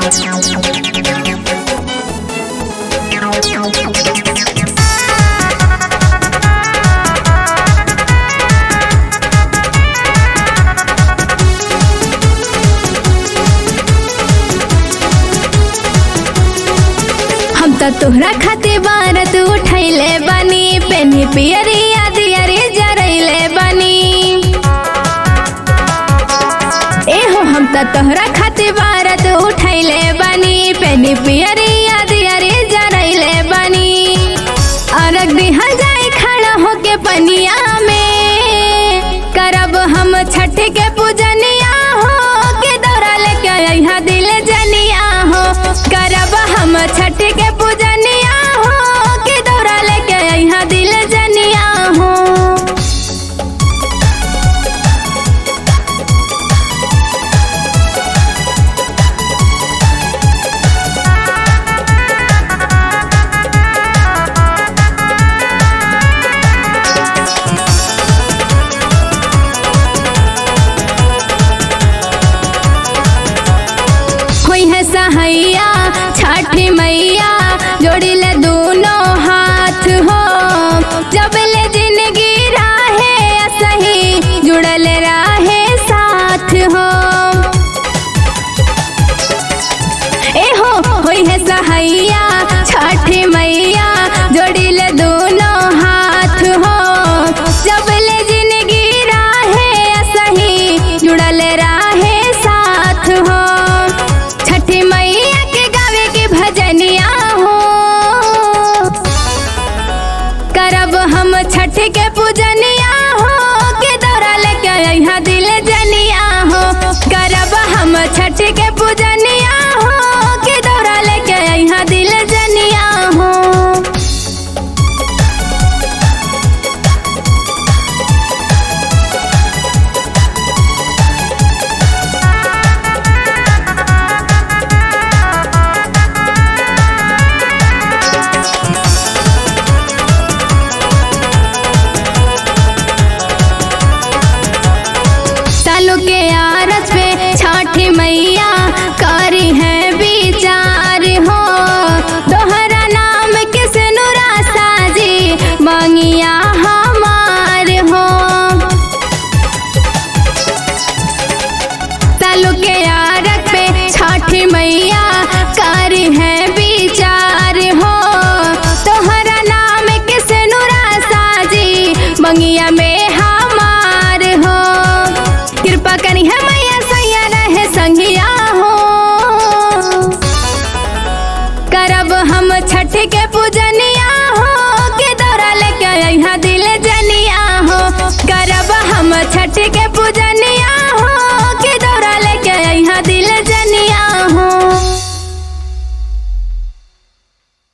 हम त तोहरा खातिर बारत उठैले बानी पेनी पियरिया दियरी जरैले बानी एहो हम त तोहरा खातिर बारत उठैले बानी पेनी पियरिया दियरी जरैले बानी अरग दिहल जाए खड़ा होके पनिया में करब हम छठ के पूजनिया हो के दौरा लेके अइहा दिल जनिया हो करब हम छठ के पूजनिया हो के दौरा लेके अइहा दिल जनिया हो कोई है सहैया छठी मैया जोड़ी ले दोनों हाथ हो जब ले जिंदगी राहे सही जुड़ल राहे साथ हो ए हो होई है सहैया छठी मैया जोड़ी ले दोनों हाथ हो जब ले जिंदगी राहे सही जुड़ल राहे साथ हो छठी मैया के गावे के भजनिया हो करब हम छठ के पूजनिया हो के दौरा लेके अइहा दिल जनिया हो करब हम छठ के पूजनिया हो के दौरा लेके अइहा दिल जनिया हो सालों के आरस पे छठी मैया करी है विचार हो दोहरा नाम किस नुरा साजी मांगिया हमार हो सालों के आरस पे छठी मैया करी है विचार हो तोहरा नाम किस नुरा साजी मंगिया में हमार हो कृपा करी है मैया सैया रहे संगिया हो करब हम छठ के पूजनिया हो के दौरा लेके अइहा दिल जा